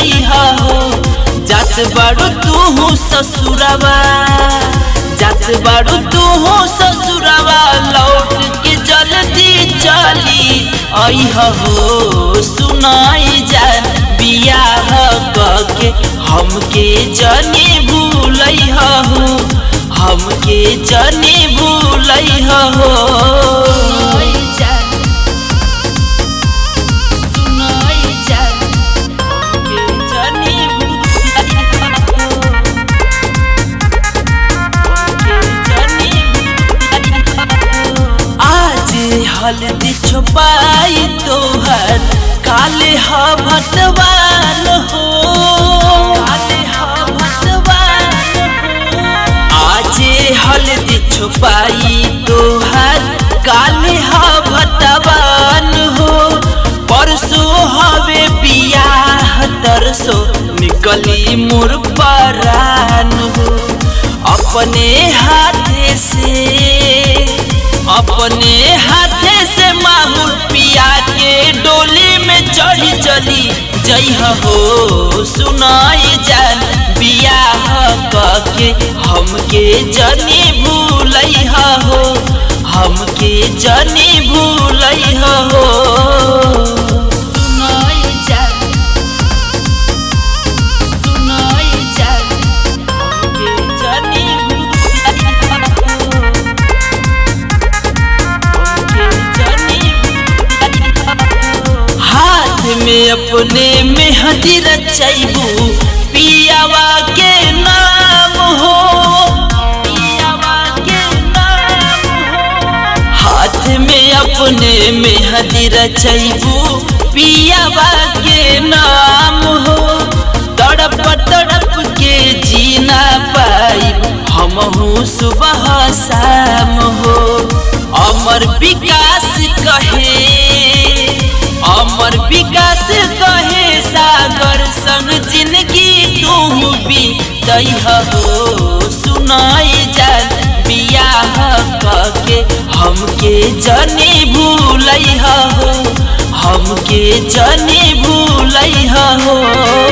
हो जात बाड़ू तू ससुरवा जात बाड़ू तू ससुरवा लौट के जल्दी चली आई हो सुनाई जा बियाह के हमके जनी भूलई हो हमके जनी भूलई हो आज हल्दी छुपाई तोहर काले ह भगवान हो काले ह भगवान हो आज हल्दी छुपाई तोहर काले ह भगवान हो परसों हवे बियाह तरसो निकली मोर परान हो अपने हाथे से अपने हाथे से माहौल पिया के डोली में चढ़ी चली जई हो सुनाई जान बियाह के हमके जनी भूलई हो हमके जनी भूलई हो सुनाई जान सुनाई जान हमके जनी भूलई हो हाथ में अपने मेहंदी रचैबू पियावा के नाम हो पियावा के नाम हो हाथ में अपने मेहंदी रचैबू पियावा के नाम हो तड़प तड़प के जीना पाई हम सुबह शाम हो अमर विकास कहे अमर विकास कहे सागर संग जिंदगी तू भी दई हो सुनाई जान बियाह के हमके जनी भूलई हो हमके जनी भूलई हो